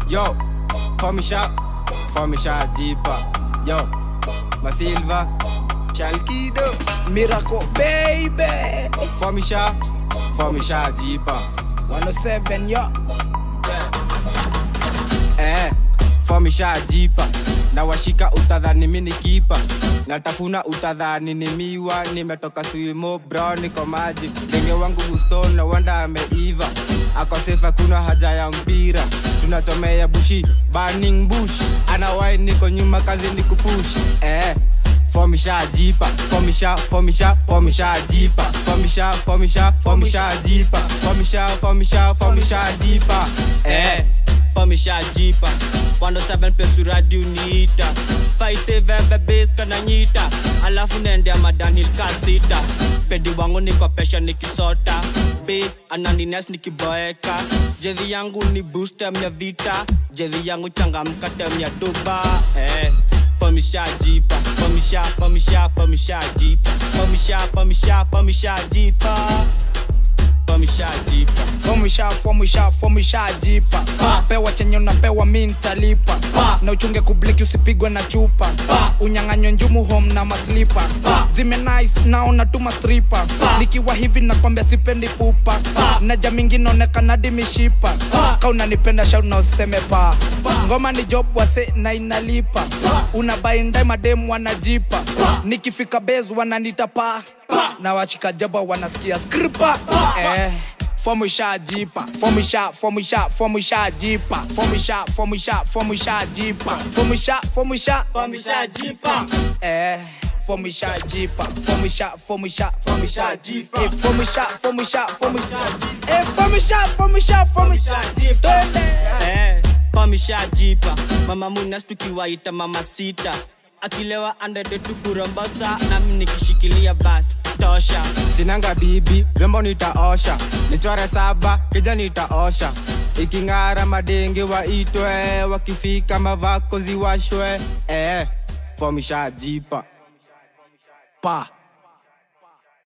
Yo, Fomisha, Fomisha Jipa. Yo, Masilva, Shalkido. Miracle baby Fomisha, Fomisha Jipa. 107 yo Eh, Fomisha Jipa. Na washika utadhani mini kipa natafuna utadhani ni miwa nimetoka swimo bro niko maji ndenge wangu guston na wanda ameiva akosefa kuna haja ya mpira tunatomea bushi burning bush anawai niko nyuma kazi ni kupush eh fomisha jipa fomisha fomisha fomisha jipa fomisha fomisha fomisha jipa fomisha fomisha fomisha jipa eh jipa wando 7 pesu radio niita faite veve base kana nyita alafu nendea madanil kasita pedi wangu niko pesha nikisota b ananines nikiboeka jedhi yangu ni booster ya vita jedhi yangu changamka tem ya duba eh Pamisha jipa, pamisha, pamisha, pamisha jipa, pamisha, pamisha, pamisha jipa, pamisha jipa. fomisha fomisha fomisha jipa pewa chenye unapewa mi ntalipa na uchunge kubliki usipigwe na chupa unyang'anywe njumu home na maslipa zime nice naona tuma stripa nikiwa hivi nakwambia sipendi pupa na jamingi naonekana dimishipa kaunanipenda shau na useme pa ngoma ni job wase na inalipa unabaindai mademu wanajipa nikifika bes wananita pa na wachika jaba wanasikia skripa eh fomisha jipa fomisha fomisha fomisha jipa fomisha fomisha fomisha jipa fomisha fomisha Pamisha jipa. eh fomisha jipa fomisha fomisha fomisha jipa eh fomisha fomisha fomisha eh fomisha fomisha fomisha jipa Eh, pamisha jipa mama munas tukiwaita mama sita akilewa andede tukurombosa nami nikishikilia basi tosha sinanga bibi vyombo nitaosha nichore saba kija nitaosha iking'ara madenge waitwe wakifika mavako ziwashwe eh, fomisha jipa pa